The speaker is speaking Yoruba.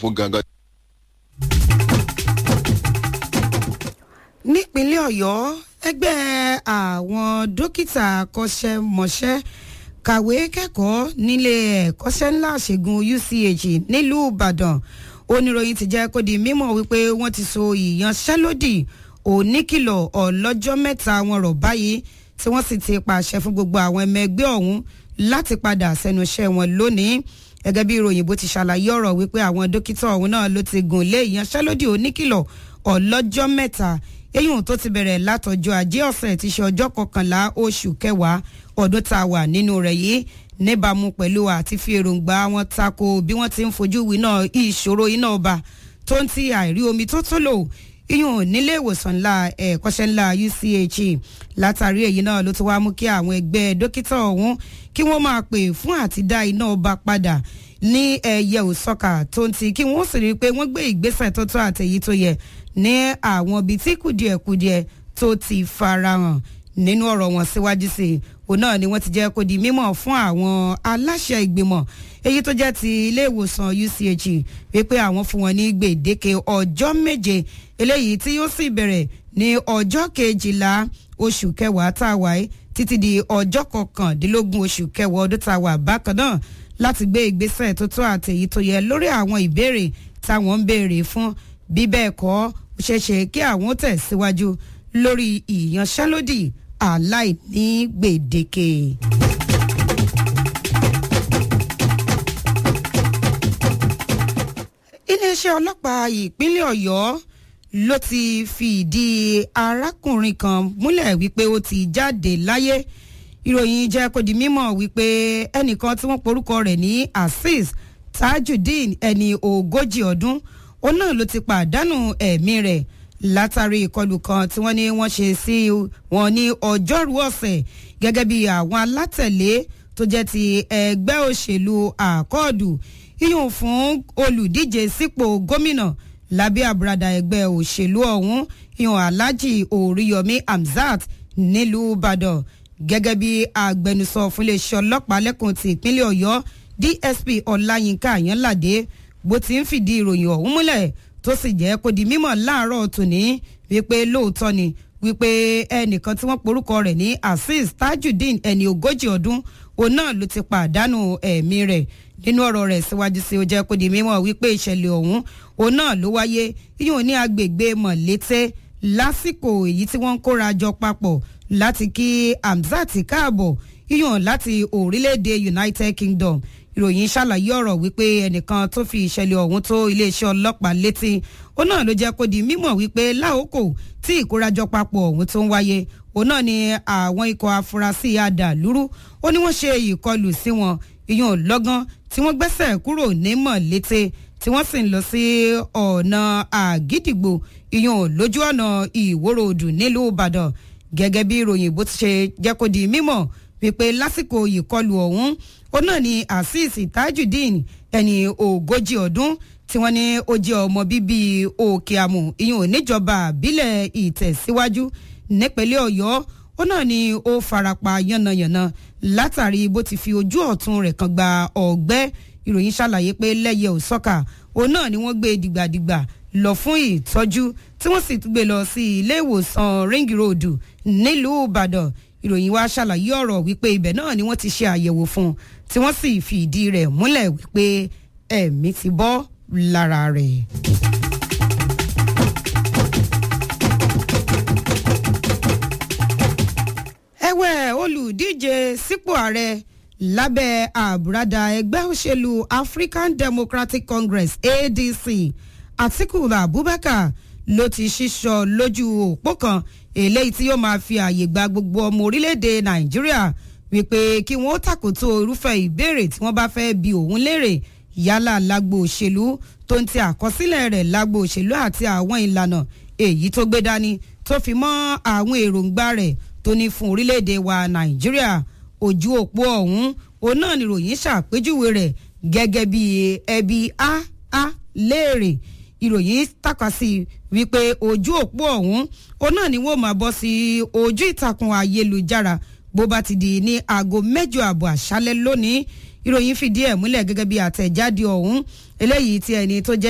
fún gangan. nípínlẹ̀ ọ̀yọ́ ẹgbẹ́ àwọn dókítà akọ́ṣẹ́mọṣẹ́ kàwé kẹ́kọ̀ọ́ nílé ẹ̀kọ́ṣẹ́ ńlá ṣègùn uch nílùú ìbàdàn oníròyìn ti jẹ́ kó di mímọ̀ wípé wọ́n ti so ìyanṣẹ́lódì oníkìlọ̀ ọlọ́jọ́ mẹ́ta wọn rọ̀ báyìí tí wọ́n sì ti pàṣẹ fún gbogbo àwọn ẹmọ ẹgbẹ́ ọ̀hún láti padà sẹ́nu iṣẹ́ wọn lónìí gẹ́gẹ́ bí ìròyìn bó ti ṣàlàyé ọ̀rọ̀ wípé àwọn dókítà ọ̀hún náà ló ti gùn lé ìyanṣẹ́lódì oníkìlọ̀ ọlọ́jọ́ mẹ́ta eyín tó ti bẹ̀rẹ̀ látọjọ́ ajé ọ̀sẹ̀ ti ṣe ọjọ́ kọkànlá oṣù kẹwàá ọdún tá a wà nínú rẹ̀ yìí níbàámu pẹ̀lú àti fi èròǹgbà wọn tako bí wọ́n ti ń fojú winá ìṣòro iná ọba tó ń ti àìrí omi tó tó lò iyùn nílé ìwòsàn ńlá ẹ̀kọ́ṣẹ́ ńlá uch látàrí èyí náà ló ti wá mú kí àwọn ẹgbẹ́ dókítà ọ̀hún kí wọ́n máa pè fún àti dá iná ọba padà ní ẹ̀yẹ òsọ́kà tó ń ti kí wọ́n sì rí i pé wọ́n gbé ìgbésẹ̀ tó tó àtẹ̀yí tó yẹ ní àwọn ibi tí kùdìẹ̀kùdìẹ̀ tó ti farahàn nínú ọ̀rọ̀ wọn síwájú sí i òun náà ni wọ́n ti jẹ́ kó di mímọ̀ fún àwọn aláṣẹ ìgbìmọ̀ èyí tó jẹ́ ti ilé ìwòsàn uch wípé àwọn fún wọn ní gbèdéke ọjọ́ méje eléyìí tí yóò sì bẹ̀rẹ̀ ní ọjọ́ kejìlá oṣù kẹwàá tá a wà yìí títí di ọjọ́ kọkàndínlógún oṣù kẹwàá ọdún tá a wà bákan náà láti gbé ìgbésẹ̀ tó tó àtẹ̀yí tó yẹ lórí àwọn ìbéèrè táwọn ń béèrè fún bí bẹ́ẹ̀ kọ́ ó ṣeéṣe kí àwọn tẹ̀síwájú lórí ìyanṣẹ́lódì aláìní gbèdéke. iléeṣẹ́ ọlọ́pàá ìpínlẹ̀ ọ̀yọ́ ló ti fi ìdí arákùnrin kan múlẹ̀ wípé ó ti jáde láyé ìròyìn jẹ́ kó di mímọ̀ wípé ẹnìkan tí wọ́n porúkọ rẹ̀ ní azeez tajudeen ẹni ogójì ọdún òun náà ló ti pàdánù ẹ̀mí rẹ̀ látàrí ìkọlù kan tí wọ́n ní wọ́n ṣe sí wọn ní ọjọ́rú ọ̀sẹ̀ gẹ́gẹ́ bí àwọn alátẹ̀lé tó jẹ́ ti ẹgbẹ́ òṣèlú àkọọ̀dù yíyún fún olùdíje sípò gómìnà lábẹ́ àbúradà ẹgbẹ́ òṣèlú ọ̀hún yíyún alhaji oríyọmí hamzat nílùú ìbàdàn gẹ́gẹ́ bí agbẹnusọ fún iléeṣẹ́ ọlọ́pàá lẹ́kùn ti ìpínlẹ̀ ọ̀yọ́ dsp ọláyínká àyànládé bó ti ń fìdí ìròyìn ọ̀hún múlẹ̀ tó sì jẹ́ kó di mímọ̀ láàárọ̀ tòní wípé lóòótọ́ ni wípé ẹnìkan tí wọ́n porúkọ rẹ̀ ní azeez tajudeen ẹni ogójì ọdún òun náà ló ti pàdánù ẹ̀mí rẹ̀ nínú ọ̀rọ̀ rẹ̀ síwájú sí ó jẹ́ kó di mímọ̀ wípé ìṣẹ̀lẹ̀ ọ̀hún òun náà ló wáyé yíyún ní agbègbè mọ̀lété lásìkò èyí tí wọ́n ń kóra jọ papọ̀ láti kí hamzat káàbọ̀ yíyún láti orílẹ̀-èdè united kingdom ìròyìn ṣàlàyé ọ̀rọ̀ wípé ẹnìkan tó fi ìṣẹ̀lẹ̀ ọ̀hún tó iléeṣẹ́ ọlọ́pàá létí ó náà ló jẹ́ kó di mímọ̀ wípé láòkò tí ìkórajọ papọ̀ ọ̀hún tó ń wáyé òun náà ni àwọn ikọ̀ afurasí adàlúrú ó ní wọ́n ṣe ìkọlù sí wọn ìyún lọ́gán tí wọ́n gbẹ́sẹ̀ kúrò ní mọ̀lété tí wọ́n sì ń lọ sí ọ̀nà àgídìgbò ìyún lójú ọ̀nà ìwórodù nílùú ìbàdàn gẹ́gẹ́ bí ìròyìn bó ti ṣe jẹ́ kó di mímọ̀ wípé lásìkò ìkọlù ọ̀hún ó náà ni azeez tajudeen ẹni ogójì ọdún tí wọ́n ní ó jẹ́ ọmọ bíbí òkè àmù ìyún oníjọba àbílẹ̀ ìtẹ̀síwájú nípínlẹ̀ ọ̀yọ́ ó náà ni ó farapa yánnayànna látàrí bó ti fi ojú ọ̀tún rẹ̀ kan gba ọ̀gbẹ́ ìròyìn ṣàlàyé pé lẹ́yẹ òsọ́kà òun náà ni wọ́n gbé dìgbàdìgbà lọ fún ìtọ́jú tí wọ́n sì gbé lọ sí ilé ìwòsàn ring road nílùú ìbàdàn ìròyìn wa ṣàlàyé ọ̀rọ̀ wípé ibẹ̀ náà ni wọ́n ti ṣe àyẹ̀wò fún un tí wọ́n sì fi ìdí rẹ̀ múlẹ̀ wípé ẹ̀mí ti bọ́ lára rẹ̀. ẹ̀wẹ̀ olùdíje sípò ààrẹ lábẹ́ àbúradà ẹgbẹ́ òṣèlú african democratic congress adc atiku abubakar ló ti ṣíṣọ lójú òpó kan eléyìí tí yóò máa fi ààyè gba gbogbo ọmọ orílẹ̀-èdè nàìjíríà wípé kí wọ́n tàkótó irúfẹ́ ìbéèrè tí wọ́n bá fẹ́ bi òun léèrè yálà lágbo òṣèlú tó ń ti àkọsílẹ̀ rẹ̀ lágbo òṣèlú àti àwọn ìlànà èyí tó gbé dání tó fi mọ́ àwọn èròǹgbà rẹ̀ tó ní fún orílẹ̀-èdè wa nàìjíríà ojú òpó ọ̀hún òun náà ni ròyìn ṣàpèjúwe rẹ̀ gẹ́gẹ́ bí ẹbí a a léèrè ìròyìn tàka sí wípé ojú òpó ọ̀hún òun náà ni wọ́n máa bọ́ sí ojú ìtàkùn ayélujára bó bá ti di ní aago mẹ́jọ àbọ̀ àṣálẹ́ lónìí ìròyìn fìdí ẹ̀ múlẹ̀ gẹ́gẹ́ bí àtẹ̀jáde ọ̀hún eléyìí tí ẹni tó jẹ́